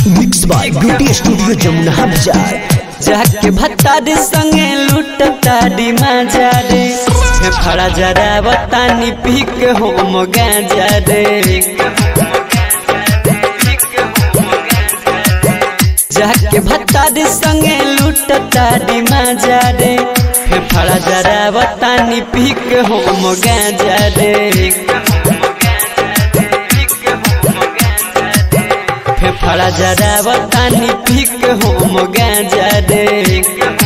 mix by beauty studio Jamuna Bazaar जाके भत्तारी संगे लूटता डी माजा रे फड़ा जरा बतानी पी के हो गाजा रे जाके भत्तारी संगे लूटता डी माजा रे फड़ा जरा बतानी पी के हो गाजा रे फड़ा जरा बतानी पी के हो गाजा रे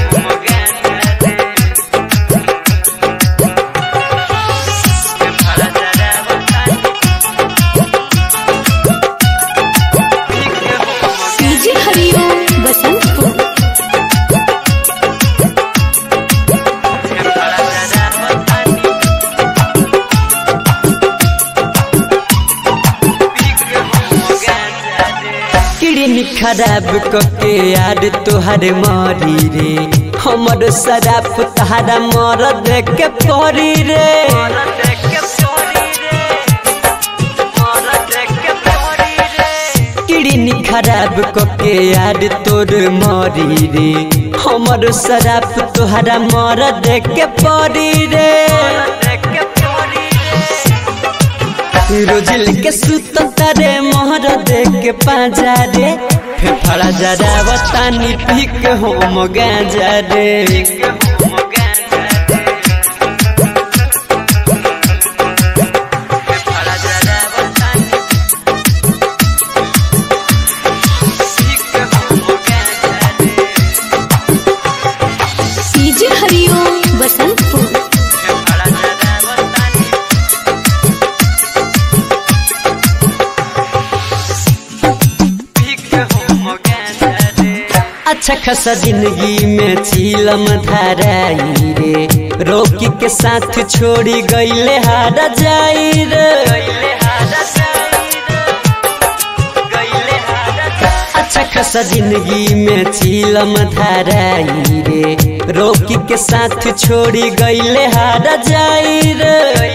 डीजे हरिओम बसंतपुर किडनी खराब कके यार तोहर मरी रे हमर शराब तहारा मर देख के परी रे किडनी खराब कके यार तोर मरी रे हमर शराब तोहरा मर देख के परी रे रोज लेके सुत तारे मोहर देख के पाजा रे फेफड़ा जरा बतानी पी के हो गाजा रे डीजे हरिओम बसंतपुर अच्छा खासा जिंदगी में चीलम धराई रे रोकी के साथ छोड़ी गईले हारा जाई रे अच्छा खासा जिंदगी में चीलम धराई रे रोकी के साथ छोड़ी गईले हारा जाई रे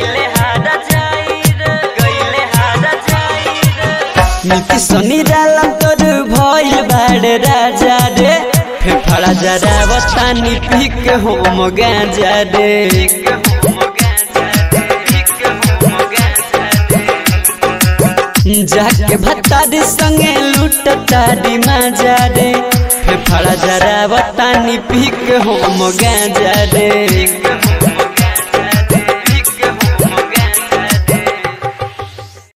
मिलती सोनी डालम तोर भइल बाड़े राजा रे फेफड़ा जरा बतानी पी के हो गाजा रे जाके भत्तारी संगे लूटता डी माजा रे फेफड़ा जरा बतानी पी के हो गाजा रे